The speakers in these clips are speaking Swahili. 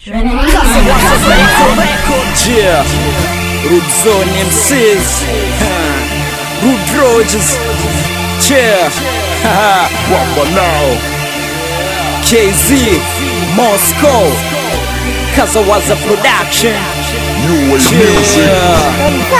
Yeah, Rude Zone MCs, huh. Rude Rogers, yeah, haha, Wamba now, KZ, Moscow, Kazawaza Production, yeah.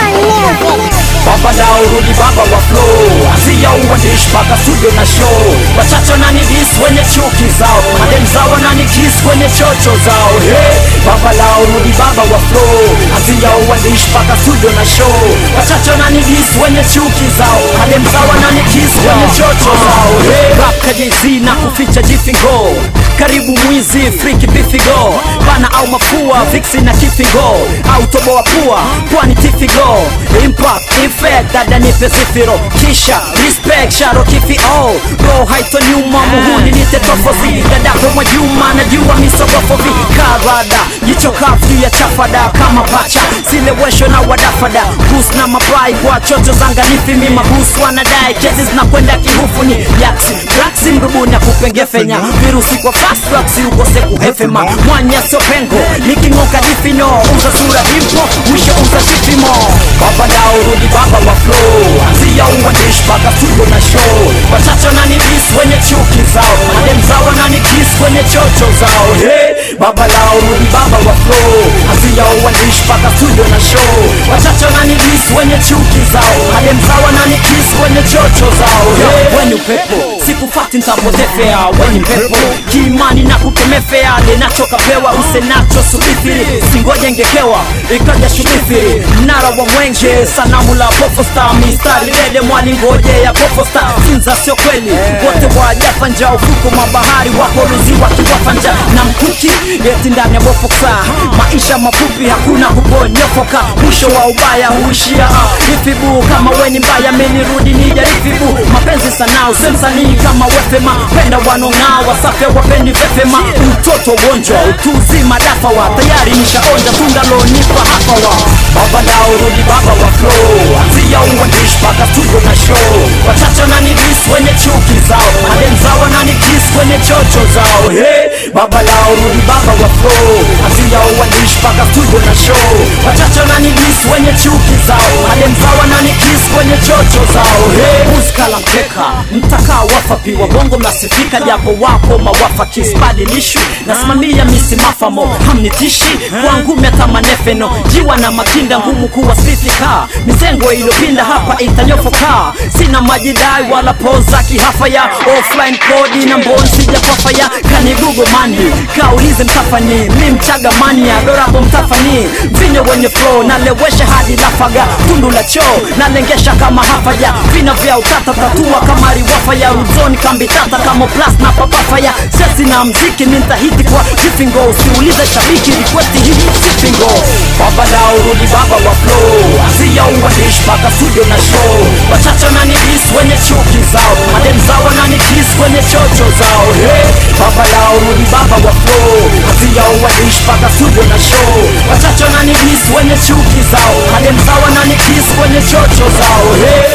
Baba na urudi baba wa flow Anzia uandishi mpaka studio na show Wachache nani dis wenye chuki zao Madem zao nani kiss kwenye chocho zao hey. Baba la urudi baba wa flow Anzia uandishi mpaka studio na show Wachache nani dis wenye chuki zao Madem zao nani kiss kwenye chocho zao hey. Rap KJZ na kuficha jifingo karibu mwizi friki bifigo bana au mafua vixi na kifigo au toboa pua pwani tifigo impact effect dada nipe zifiro kisha respect sharo kifi oh roho haito nyuma muhuni nite tofozi dadako mwajuma najua misogofovi karada jicho kafu ya chafada kama pacha silewesho na wadafada bus na mabai kwa chocho zanganifi mi mabus wanadai kesi zinakwenda kihufu ni yaksi braksi mrubuni akupengefenya virusi kwa fast drugs ukose kuhefema mwanya sio pengo niking'oka difino uza sura dimpo mwisho uza sifimo baba dao rudi baba wa flow anzia uandishi mpaka studio na show wachache nani bis wenye chuki zao madem zao nani kiss kwenye chocho zao hey, baba lao rudi baba wa flow anzia uandishi mpaka studio na show wachache nani bis wenye chuki zao madem zao nani kiss kwenye chocho zao hey, weni upepo sikufati ntapotefea weni mpepo kiimani na kukemefea linachokapewa usenacho subithiri singoje ngekewa ikaja shubithiri mnara wa mwenje sanamu la pofosta mistari dede mwalingoje ya pofosta sinza sio kweli wote wajafanja ufuko mwa bahari wakoluzi wakiwafanja na mkuki yeti ndani ya bofoksa maisha mafupi hakuna kuponyofoka mwisho wa ubaya huishia ifibu kama weni mbaya menirudi nijarifibu mapenzi sana usemsanii kama wefema penda wanong'aa wasafe wapendi vefema mtoto gonjwa utuzima dafa wa tayari nishaonja tundalonipa hapa wa baba nao rudi baba wa flow anzia uandishi mpaka studio na show wachache nani dis wenye chuki zao madem zao nani kiss kwenye chocho zao hey, baba lao rudi baba wa flow anzia uandishi mpaka studio na show wachache nani dis wenye chuki zao madem zao nani kiss kwenye chocho zao hey, muskala mkeka mtakaa wafapi wabongo mnasifika japo wapo mawafa kisbadilishu nasimamia misimafamo hamnitishi kwangu metamanefeno jiwa na makinda ngumu kuwa sifika mizengo iliyopinda hapa itanyofoka sina majidai wala poza kihafaya offline kodi na mbon sijakwafaya kanigugo mandi kaulize mtafani mi mchaga mania dorapo mtafani vine wenye flow nalewesha hadi lafaga tundu la choo nalengesha kama hafaja vina vya utata tatua kama riwafaya ruzoni kambi tata kama plus na papafaya sesi na mziki nintahiti kwa jifingo usiulize shabiki rikwesti hii sifingo baba lao rudi baba wa flow azia uandishi mpaka studio na show wachache nani dis wenye chuki zao madem zao nani kiss kwenye chocho zao hey, baba lao rudi baba wa flow azia uandishi mpaka studio na show wachache nani dis wenye chuki zao madem zao nani kiss kwenye chocho zao hey.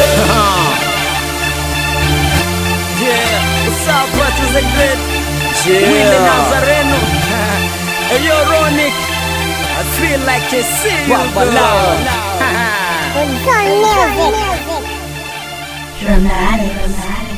Yeah, what's up, brothers and great? Yeah. Willie Nazareno. hey, yo, Ronick. I feel like I see you, Baba bro. Lao. Dramatic.